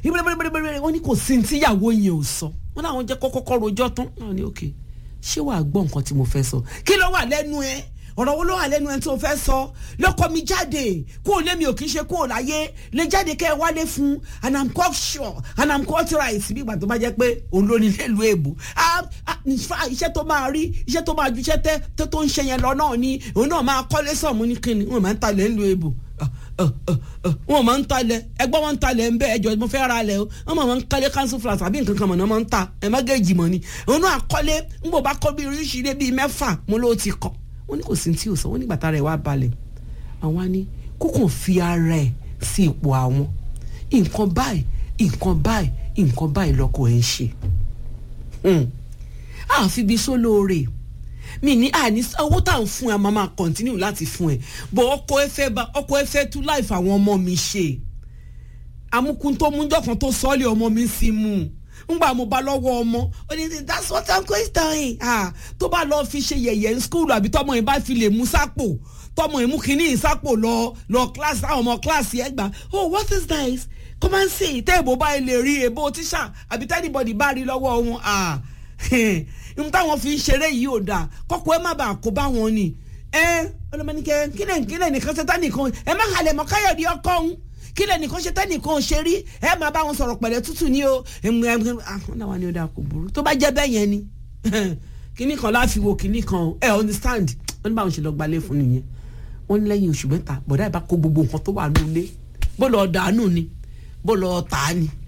ìbẹ̀rẹ̀bẹ̀rẹ̀ wọ́n ní kò sí tíyàwó yẹn ò sọ wọ́n láwọn jẹ́ kọ́kọ́kọ́ rojọ́ tán náà ní òkè ṣé wàá gbọ́ nǹkan tí mo fẹ́ sọ kí ló wà lẹ́nu ẹ ọ̀rọ̀ wo ló wà lẹ́nu ẹ tí o fẹ́ sọ lọ́kọ mi jáde kó o lé mi ò kí ń ṣe kó o láyé lè jáde kẹ́ ẹ wálé fún and i'm quite sure and i'm quite right bí ìgbà tó bá jẹ́ pé òun ló ní nílùú èbò iṣẹ́ tó máa rí iṣẹ́ tó máa ju iṣẹ́ tẹ́ tó ń ṣe yẹn lọ náà ni òun náà máa kọ́lé sọ̀mù ní kíni wọn máa ń talẹ̀ nílùú èbò wọn máa ń talẹ̀ ẹgbọ́n wọn ń talẹ̀ ń bẹ́ ẹjọ́ mo fẹ́ ra lẹ̀ o wọn máa ń kọ́lé council flat àbí nǹkan kan mọ̀ náà máa ń ta ẹ̀ má gẹ̀ẹ́jì mọ̀ ni òun náà kọ́lé ń bò bá kọ́ bí oríṣiríṣi bíi mẹ́fà mo ló ti kọ́ wọ́n ní kò sí tí ò sọ wọ́n nígbà tá rẹ̀ wá balẹ̀ àwọn á ní kó kàn fi ara ẹ̀ sí ipò àwọn nǹkan báyìí nǹkan báyìí nǹkan báyìí lọ́kọ ẹ̀ ń ṣe àfi bí sólóore mi ní àní owó tá à ń fún ẹ máa máa continue láti fún ẹ bọ ọkọ ẹ fẹ́ bá ọkọ ẹ fẹ́ tú láìfà àwọn ọmọ mi ṣe amúkún tó mújọ kan tó sọ́ọ́lì ọmọ mi sí mú un ngbà mo bá lọ́wọ́ ọmọ ó ní that's what i'm going doing ah tó bá lọ́ọ́ fi ṣe yẹ̀yẹ́ ní school àbí tọmọ yẹn bá fi lè mú sápò tọmọ yẹn mú kínní ìsápò lọ lọ class àwọn ọmọ class yẹn gbà oh what is this come and see tẹ́ èbó báyìí lè rí èbó tíṣà àbí tẹ́nibọ̀dì bá rí lọ́wọ́ wọn ah n táwọn fi ń ṣeré yìí ò dáa kọ́kọ́ ẹ má bàa kó bá wọn ni ẹ ọlọmọnìkẹ kílẹ̀ kílẹ̀ nìkan ṣe tánìkan ẹ má halẹ̀ mọ́ káyọ̀dé ọkọ̀ ọ̀hún kílẹ̀ nìkan ṣe tánìkan ṣe rí ẹ má bá wọn sọ̀rọ̀ pẹ̀lẹ́ tútù ní o àwọn náà wà ní ọ̀dà kò burú tó bá jẹ́ bẹ́ẹ̀ yẹn ni kíní kan láfi wo kíní kan ẹ understand wọ́n ní báwọn ṣe lọ gbalẹ̀ fún nìyẹn wọ́n ní lẹ́yìn oṣù mẹ́ta bọ̀dá ìbá kó gbogbo nǹkan tó wà nílé bó lọ dànù ni bó lọ tà á ni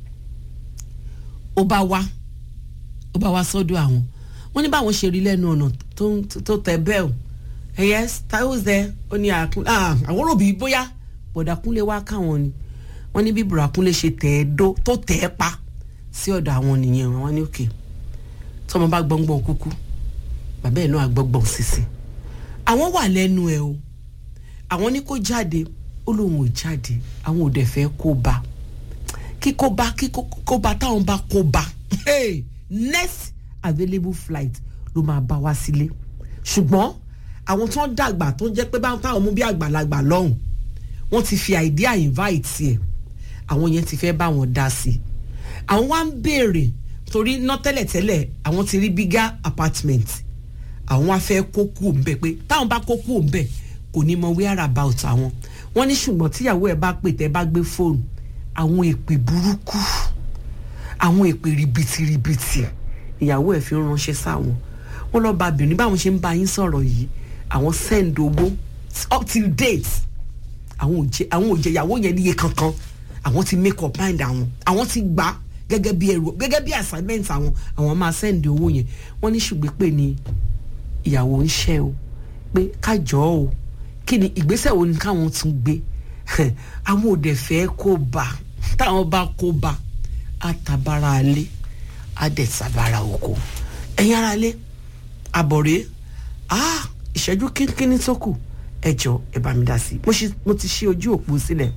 ó bá wá ó bá wá sọ́dọ̀ àwọn wọ́n ní báwọn ṣe rí lẹ́nu ọ̀nà tó tẹ bẹ́ẹ̀ o yes tayo zẹ ó ní àwọn òbí bóyá bọ̀dàkúnlé wá káwọn ni wọ́n ní bí bùràkúnlé ṣe tẹ̀ ẹ́ dó tó tẹ̀ ẹ́ pa sí ọ̀dọ̀ àwọn nìyẹn wọ́n ní òkè tọmọ bá gbọ́ngbọ́n kúkú bàbá ẹ̀ náà gbọ́ngbọ́n sísìn àwọn wà lẹ́nu ẹ̀ o àwọn ní kó jáde ó lóun ò jáde àwọn ò dẹ̀ fẹ́ kó bá kíkó bá kíkó bá táwọn bá kó bá hey, next available flight ló máa bá wá sílé ṣùgbọ́n àwọn tó ń dàgbà tó ń jẹ́ pé báwọn táwọn mú bí àgbàlagbà lọ́hùn wọ́n ti fi idea invite ẹ̀ àwọn yẹn ti fẹ́ bá wọn dá sí i àwọn wá ń béèrè torí ná tẹ́lẹ̀tẹ́lẹ̀ àwọn ti rí bigger apartment àwọn wá fẹ́ kó kú òǹbẹ pé táwọn bá kó kú òǹbẹ kò ní mọ where about àwọn wọ́n ní ṣùgbọ́n tíyàwó ẹ̀ bá pè tẹ́ bá gbé fóònù àwọn èpè burúkú àwọn èpè ribìtìribìtì ìyàwó ẹ̀ fi ń ránṣẹ́ sáwọn wọ́n lọ́ọ́ bá bìnrin báwọn ṣe ń bá yín sọ̀rọ̀ yìí àwọn send owó up till date àwọn ò jẹ àwọn ò jẹ ìyàwó yẹn níye kankan àwọn ti make up mind àwọn àwọn ti gbà gẹ́gẹ́ bí ẹrù gẹ́gẹ́ bí assignment àwọn àwọn máa send owó yẹn wọ́n ní ṣùgbọ́n pé ni ìyàwó ń ṣẹ́ o pé kájọ́ o kí ni ìgbésẹ̀ wo ni káwọn tún gbé àwọn ò dẹ̀ fẹ́ kó bá táwọn bá kó bá àtàbára alẹ́ àdẹ̀sàbára oko ẹ̀yin ara alẹ́ àbọ̀rẹ́ ah ìṣẹ́jú kínkínní tó kù ẹ jọ ẹ bá mi dá sí i mo ti ṣí ojú òpó sílẹ̀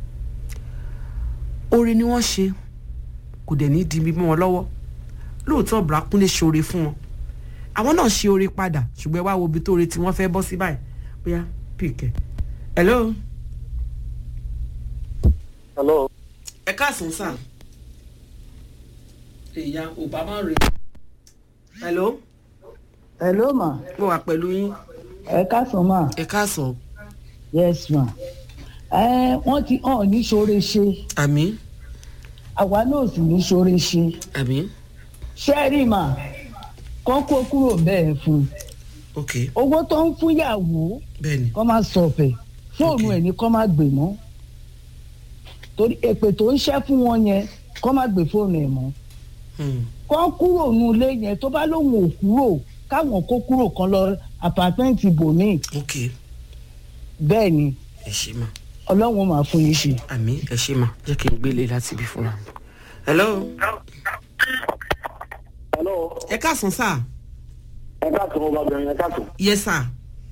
oore ni wọ́n ṣe kò dẹ̀ ní di mímọ́ wọn lọ́wọ́ lóòótọ́ Bùrákúnlé ṣoore fún wọn àwọn náà ṣe oore padà ṣùgbọ́n ẹ wá wo ibi tó re tí wọ́n fẹ́ bọ́ sí báyìí bóyá pìkẹ́ hello. hello. ẹ káàsán sà ìyá obama rè hello. hello ma. mo wà pẹ̀lú yín. ẹ káàsán ma. ẹ káàsán. yes ma. ẹ wọ́n ti hàn ní ṣoore ṣe. àmín. àwa náà sì ní ṣoore ṣe. àmín. ṣẹ́ẹ̀rì mà kọ́ kó kúrò bẹ́ẹ̀ fún un. ok owó tó ń fún yàwó bẹ́ẹ̀ni kọ́ máa sọ̀fẹ̀ fóònù Ok. ẹ̀ ní kọ́ máa gbè mọ́ torí èpè tó ń ṣẹ́ fún wọn yẹn kọ́ máa gbé fóònù ẹ̀ mọ́ Hmm. kọ́ kúrò nù ilé yẹn tó bá lóun ò kúrò káwọn kó kúrò kan lọ àpàtẹ́ǹtì bòmíì ok bẹ́ẹ̀ ni ẹ ṣe mà ọlọ́run máa fún yín ṣe. àmín ẹ ṣe mà jẹ́ kí n gbélé láti ibi fúnra mi. hello hello. ẹ káàsán sà ẹ káàtó ọmọbìnrin ẹ káàtó. yes sà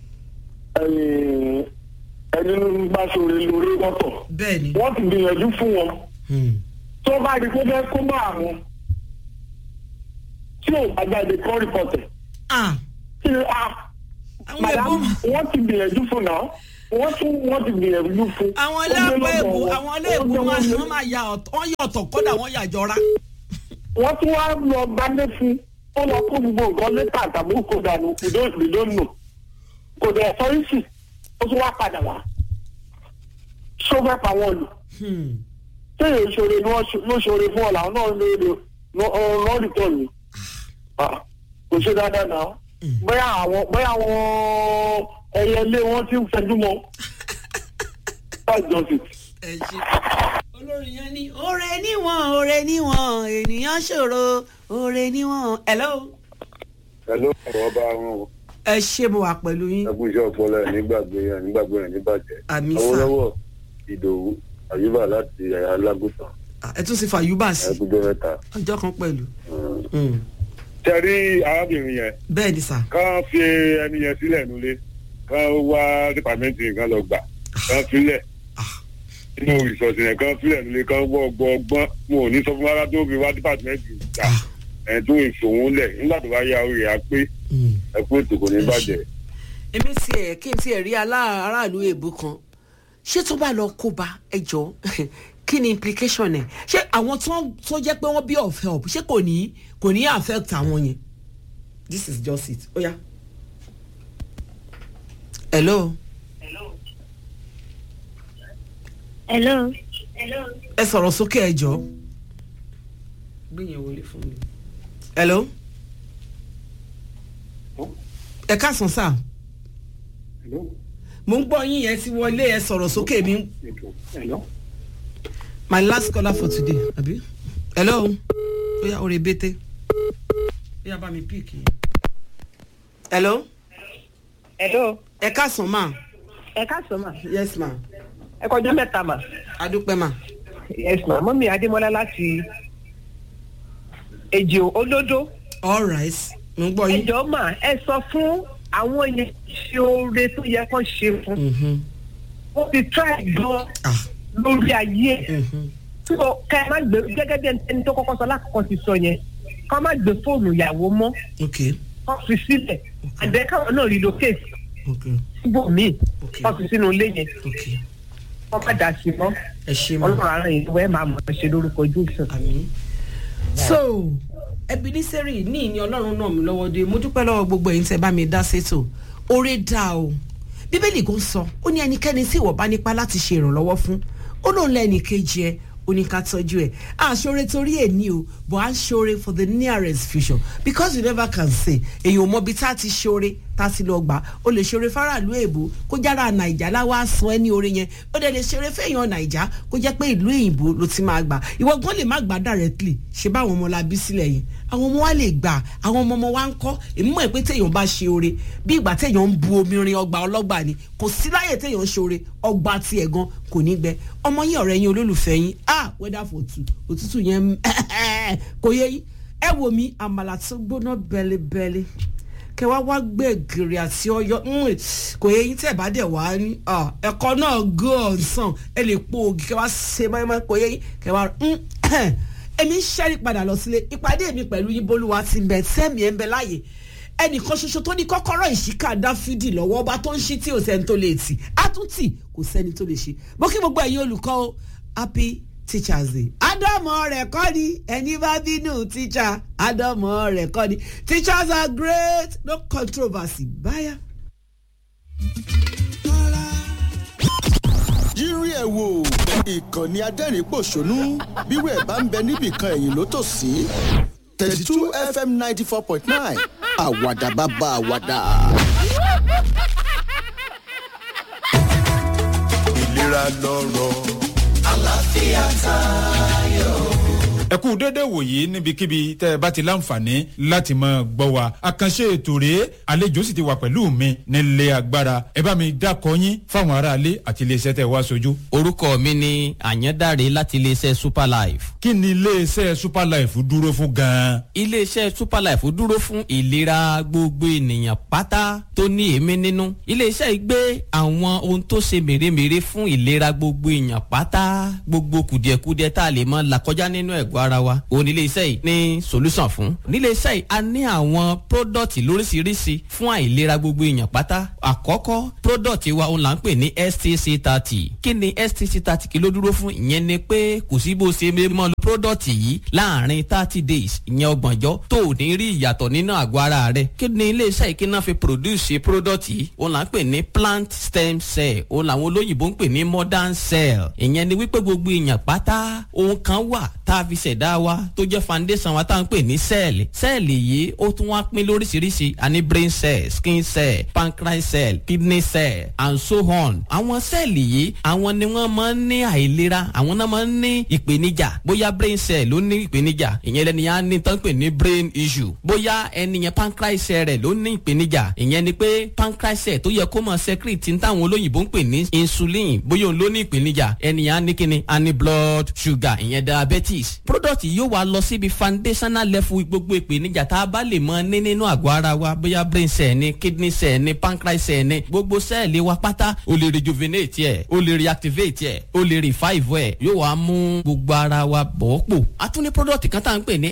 ẹ̀yin ẹni bá ṣòro lórí wọ́tọ̀. bẹ́ẹ̀ni wọ́n ti gbìyànjú fún wọn. Hmm. tó bá di pé fẹ́ kó bá àwọn. tí ò bá jáde kọ́ rìpọ̀tẹ̀. ah kí ni a. àwọn madam ẹ̀bùn wọ́n ti gbìyànjú fún náà. wọ́n tún wọ́n ti gbìyànjú fún. àwọn Ó gbé iléèbó lọ́dọ̀ èbó wọn. àwọn iléèbó Ó gbé máa wọn wọ́n máa ya ọ̀tọ̀ wọ́n yà ọ̀tọ̀ kódà wọ́n yà jọra. wọ́n tún wá lọ gbálé fún ó lọ kó gbogbo nǹkan lẹ́tà tàbí kó dànù ìdónù kò dẹ̀ sọ́rísì ó tún wá padà wá ṣó fẹ́ pa wọn lù Hmm. téèyàn ṣoore ni wọ́n ṣo- ló ṣoore fún ọ̀la náà ló lè lọ́ọ̀rì tọ̀ yìí kò ṣe dáadáa náà bóyá àwọn bóyá àwọn ẹyẹ ilé wọn ti ń fẹjú mọ́ that's just it. ẹ ṣe olórin yẹn ní oore níwọ̀n oore níwọ̀n ènìyàn ṣòro oore níwọ̀n. hello. Hello, ọ̀rọ̀ bá wọn o. ẹ ṣé mo wà pẹ̀lú yín. Ẹkú iṣẹ́ ọpọlọ ẹ̀ nígbàgbé ẹ̀ nígbàgbé ẹ̀ níbàjẹ́. Àmì sà. Awólọ́wọ̀ Ìdòwú Àyùbá láti Alágùtàn Ah, ẹ tún ti fàyúbà sí ẹkújọ́ mẹ́ta. ọjọ́ kan pẹ̀lú. Hmm. Ṣé rí arábìnrin yẹn? bẹ́ẹ̀ ni sà. Kán fi ẹni yẹn sílẹ̀ nulẹ̀. Kán wá dìpàmẹ́ntì kan lọ gbà. Kán filẹ̀. Ah. Inú ìsọ̀sì yẹn kán filẹ̀ nulẹ̀ kán wọ́ ọgbọ́n ọgbọ́n. Mo ò ní sọ fún rárá tó fi wá dìpàmẹ́ntì gbà. Ah. Ẹ̀ tó ìṣòwò lẹ̀ nígbà tó bá yá orí ẹ̀ á pé Hmm. ẹkú ètò kò ní Ẹ ṣé. bàjẹ́. èmi ti ẹ̀ kí n ti ẹ̀ rí alá- aráàlú èbó kan ṣé tó bá lọ kó ba ẹ jọ kí ni implication ẹ̀ ṣé àwọn tó tó jẹ́ pé wọ́n bí of help ṣé kò ní kò ní affect àwọn yẹn this is just it ó yá. hello hello ẹ sọ̀rọ̀ sókè ẹ jọ. gbìyànjú wọlé fún mi. hello ẹ káàsán sáà mo ń gbọ́ yín yẹn ti wọlé ẹ sọ̀rọ̀ sókè mi. my last caller for today abi hello oya ore bete oya bá mi pick yẹn. hello Hello, ẹ káàsán ma ẹ káàsán mà. yes ma Ẹ kọjá mẹ́ta mà. adúpẹ́ ma Yes ma. Mọ́mí Adémọ́lá láti Èjì Olódó. all right mo ń gbọ́ Ẹ yín. jọ̀ọ́ mà ẹ sọ fún àwọn yẹn ṣe oore tó yẹ kán ṣe fún. Mhm. Wọ́n ti try gan ah lórí ayé. mhm. So ká ẹ má gbé gẹ́gẹ́ bí ẹni tó kọ́kọ́ sọ lákòókò ti sọ yẹn. Ká má gbé fóònù ìyàwó mọ́. ok Kán fi sílẹ̀. Àdé káwọn náà relocate ok síbòmíì. Ok. Kán fi sínú ilé yẹn. ok Kán má dà sí mọ́. ẹ ṣe ma. Ọlọ́run ara yìí wẹ́ẹ́ máa mọ̀ ọ́ ṣe lórúkọ Jésù. àmín. so ebeneseri ní ìní ọlọ́run náà mi lọ́wọ́ dé mo dúpẹ́ lọ́wọ́ gbogbo ẹ̀yin tẹ́ bá mi dá sétò oore dá o bíbélì kò sọ ó ní ẹnikẹ́ni tí ìwọ bá nípa láti ṣe ìrànlọ́wọ́ fún ó lóun lẹ́ni kejì ẹ ó ní ká tọ́jú ẹ̀ à ń ṣoore torí ẹ̀ ní o but à ń ṣoore for the nearest future because you never can say èyàn ò mọ ibi tá a ti ṣoore tá a ti lọ gbà ó lè ṣoore faraàlú èbó kó jára nàìjà láwa san ẹ ní oore yẹn ó dẹ̀ lè ṣoore fẹ́yàn nàìjà kó jẹ́ pé ìlú èyìnbó ló ti máa gbà ìwọ gan lè má gbà directly ṣe bá àwọn ọmọ la bí sílẹ̀ yẹn àwọn ọmọ wa lè gbà àwọn ọmọ ọmọ wa ń kọ́ èmi mọ̀ pé téèyàn bá ṣe oore bí ìgbà téèyàn ń bu omi rin ọgbà ọlọ́gbà ni kò sí láyè téèyàn ń ṣe oore ọgbà tiẹ̀ gan kò ní gbẹ ọmọ yín ọ̀rẹ́ yín olólùfẹ́ yín ah weather for two òtútù yẹn kò yẹ yín ẹ wò mí àmàlà tó gbóná bẹ́lẹ́bẹ́lẹ́ kẹ wá wá gbé gèrè àti ọyọ kò yẹ yín tẹ bá dẹ wá ní ẹ̀kọ́ náà go ọsàn ẹ lè po ògì kẹ wá ṣe mọ́ẹ́mọ́ kò yẹ yín kẹ wá èmi ń ṣẹ́rí padà lọ sílé ìpàdé mi pẹ̀lú yín bólúwa ti ń bẹ sẹ́mi ẹ̀ ń bẹ láàyè ẹnìkan ṣoṣo tó ní kọ́kọ́rọ́ ìṣíkà dáfídì lọ́wọ́ ọba tó ń ṣí tí ò sẹ́ni tó lè tì á tún tì kò sẹ́ni tó lè ṣe mo kí gbogbo ẹ̀yin olùkọ́ o happy teachers day ádámọ̀ rẹ̀ kọ́ ni ẹni bá bínú teacher ádámọ̀ rẹ̀ kọ́ ni teachers are great no controversy báyà. yírí ẹ̀ wò ìkànnì adẹ́rìn-pọ̀ṣónú bírò ẹ̀ bá ń bẹ níbìkan ẹ̀yìn ló tò sí thirty two fm ninety four point nine àwàdà bàbá àwàdà. ìlera lọ́rọ̀ ẹ kú dédé wòyí níbikíbi tẹ ẹ bá ti láǹfààní láti máa gbọ́ wa àkànṣe ètò rèé àlejò sì ti wà pẹ̀lú mi nílé agbára ẹ bá mi dákọ yín fáwọn aráalé àti iléeṣẹ́ tẹ wá sojú. orúkọ mi ni àyàndáre láti iléeṣẹ́ superlife. kí ni iléeṣẹ́ superlife dúró fún gan-an. iléeṣẹ́ superlife dúró fún ìlera gbogbo ènìyàn pátá tó ní èémí nínú. iléeṣẹ́ yìí gbé àwọn ohun tó ṣe mèremère fún ìlera gbogbo èèyàn pátá gbogbo kùdìẹ̀kudiẹ tá a lè mọ làkọjá nínú ẹ̀gbọ́ ara wa òun nílé iṣẹ́ yìí ní solution fún nílé iṣẹ́ yìí a ní àwọn product lóríṣiríṣi fún àìlera gbogbo èèyàn pátá àkọ́kọ́ product wa òun là ń pè ní stc thirty kí ni stc thirty kí ló dúró fún ìyẹn ni pé kò sí bó ṣe mọ́ lo product yìí láàrin thirty days ìyẹn ọgbọ̀njọ́ tó ò ní rí ìyàtọ̀ nínú àgọ́ ara rẹ̀ kí ni ilé iṣẹ́ yìí kí náà fi produce product yìí òun là ń pè ní plant stem cell òun làwọn olóyìnbó ń pè ní modern cell ìyẹn ni wípé gbogbo èèyàn pátá ohun kan wà tá a fi ṣẹ̀dá wa tó jẹ́ foundation wa tá à ń pè ní sẹ́ẹ̀lì sẹ́ẹ̀lì yìí ó tún wá pín lóríṣiríṣi a ní brain cell skin cell pancreas cell kidney cell and so on àwọn sẹ́ẹ̀lì yìí àwọn ni wọ́n máa ń ní àìlera àwọn náà máa ń ní ìpèníjà bóyá brain cell ló ní ìpèníjà ìyẹn lẹ́ni yẹn á ní tán pè ní brain issue bóyá ẹni yẹn pancreas cell rẹ̀ ló ní ìpèníjà ìyẹn ni pé pancreas cell tó yẹ kó máa secrete ní táwọn olóyìnbó ń pè ní insulin bóyá òun ló ní ìpèníjà ẹni yẹn á ní kíni á ní blood sugar ìyẹn diabetes product yóò wá lọ síbi foundational level gbogbo ìpèníjà tá a bá lè mọ ní nínú àgọ́ ara wa bóyá brain cell ni kidney cell ni pancreas cell ni gbogbo sẹ́ẹ̀lì wa pátá o lè rejuvenate ẹ̀ o lè reactivate ẹ̀ o lè revive ẹ̀ yóò wá mú gbogbo ara wa bọ̀ ọ́ pò a tún ní product kan tá à ń pè ní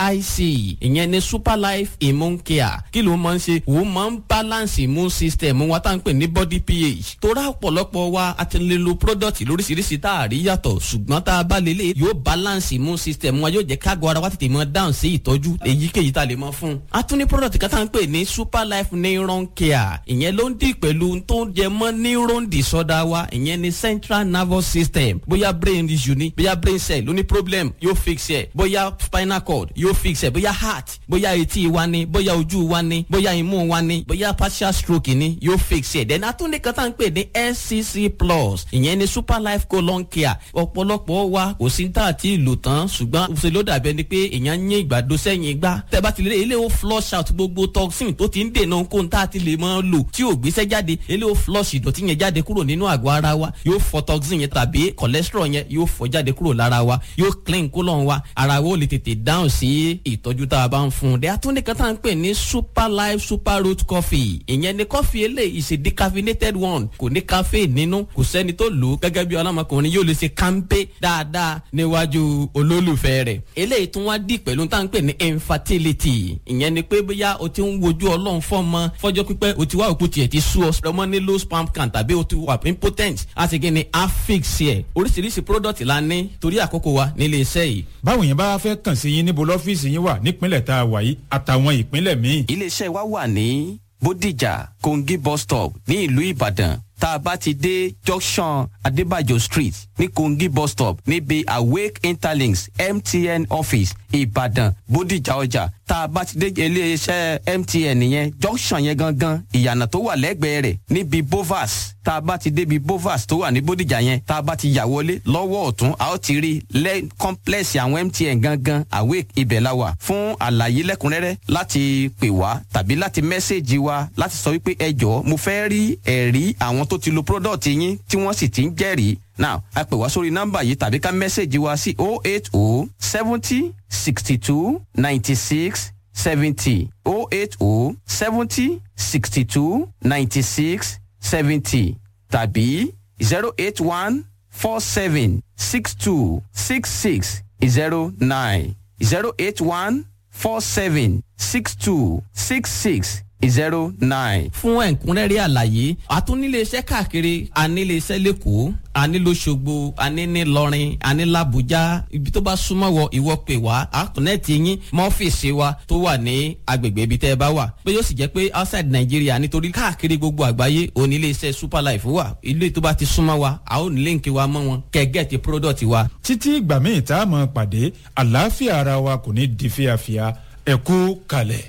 sic ìyẹn ni super life immune care kí ló máa ń ṣe òun máa ń balance immune system wa tá à ń pè ní body ph torá ọ̀pọ̀lọpọ̀ wa a ti lè lo product lóríṣiríṣi tá a rí yàtọ̀ ṣùgbọ́n tá a bá lè lè yóò balance immune system wa yóò jẹ́ kágo ara wa tètè mọ down sí ìtọ́jú èyíkéyìí tá a lè mọ fún. a tún ní product kan tá à ń pè ní super life neuron care ìyẹn ló ń dì pẹ̀lú tó ń jẹ mọ́ neuron disorder wa ìyẹn ní central nervous system bóyá brain issue ni bóyá brain cell ló ní problem yóò fix ẹ̀ bóyá spinal cord yóò fix ẹ̀ bóyá heart bóyá etí wa ni bóyá ojú wa ni bóyá imú wa ni bóyá partial stroke ni yóò fix ẹ̀ then a tún ní kan tá à ń pè ní scc plus ìyẹn ní super life colon care ọ̀pọ̀lọpọ̀ wa kò sí tá àti ìlò tán ṣùgbọ́n ṣe ló dàbí ẹni pé èèyàn ń yín ìgbàdo sẹ́yìn gbá tẹ́ bá ti lè ilé ó flush out gbogbo toxin tó ti ń dènà kó n tá àti lè máa lò tí ò gbéṣẹ́ jáde ilé ó flush ìdọ̀tí yẹn jáde kúrò nínú àgọ́ ara wa yóò fọ toxin yẹn tàbí cholesterol yẹn yóò fọ jáde kúrò lára wa yóò clean colon wa ara wa ó lè tètè dáhùn sí ìtọ́jú tá a bá ń fún un dẹ́ àtúndì kan tá à ń pè ní super life super root coffee ìyẹn ni coffee eléyìí is a decaffeinated one kò ní caffeine nínú kò sẹ́ni tó lò ó gẹ́gẹ́ bí ọlọ́mọkùnrin yóò lè ṣe kánpé dáadáa níwájú olólùfẹ́ rẹ̀ eléyìí tún wá dì pẹ̀lú tá à ń pè ní infertility ìyẹn ni pé bóyá o ti ń wojú ọlọ́run fọ́mọ fọ́jọ́ pípẹ́ o ti wá òkú tiẹ̀ ti sú ọ ọmọ ní low sperm count tàbí o ti wà impotent a sì gé ni affix ẹ̀ oríṣiríṣi product la ní torí àkókò wa nílé iṣẹ́ yìí. báwo yẹn bá fẹ́ kàn sí yín níbo lọ́fíìsì yín wà nípínlẹ̀ tá a wà yìí àtàwọn ìpínlẹ̀ míì. iléeṣẹ́ wa wà ní bódìjà kogi bus stop ní ìlú ìbàdàn tá a bá ti dé junction adébàjò street ní kogi bus stop níbi awake interlinks mtn office ìbàdàn bódìjà ọjà tá a bá ti dé iléeṣẹ́ mtn yẹn junction yẹn gangan ìyànà tó wà lẹ́gbẹ̀ẹ́ rẹ̀ níbi bovas tá a bá ti débi bovas tó wà ní bódìjà yẹn tá a bá ti yà wọlé lọ́wọ́ ọ̀tún a ó ti rí lẹ́ complex àwọn mtn gangan awake ibẹ̀ la wà fún àlàyé lẹ́kùnrẹ́rẹ́ láti pè wá tàbí láti mẹ́sẹ̀gì wa láti sọ wípé ẹ jọ̀ọ́ mo fẹ́ rí ẹ̀rí àwọn tó ti lo product yín tí wọ́n sì ti ń jẹ́rìí now a pè wá sórí nọ́mbà yìí tàbí ká mẹ́sẹ̀gì wa sí oh eight oh seventy sixty two ninety six seventy oh eight oh seventy sixty two ninety six seventy tàbí zero eight one four seven six two six six zero nine zero eight one four seven six two six six zero nine. fún ẹ̀kúnrẹ́rẹ́ àlàyé àtúniléeṣẹ́ káàkiri aníléeṣẹ́ lẹ́kọ̀ọ́ anílóṣogbo anínílọrin anílàbújá ibi tó bá súnmọ́ wọ ìwọ pè wá àtúnẹ̀tì yín mọ́fíìsì wa tó wà ní agbègbè ibi tẹ́ ẹ bá wà pé yóò sì jẹ́ pé outside Nigeria nítorí káàkiri gbogbo àgbáyé oníléeṣẹ́ superlife wà ilé tó bá ti súnmọ́ wa a ó ní líǹkì wa mọ́ wọn kẹ́gẹ́ ti product wa. títí ìgbà míì tá a mọ̀ pàdé àlàáfíà ara wa kò ní di fíafíà ẹ kú kalẹ̀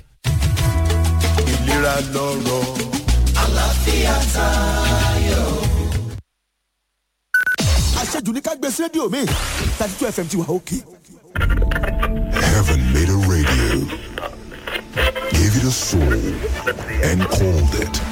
ìlera lọ́rọ̀. àlàáfíà tayọ. àṣejù ní ká gbé sí rédíò mi thirty two fm ti wà òkè. Heaven made a radio, gave it a soul, and called it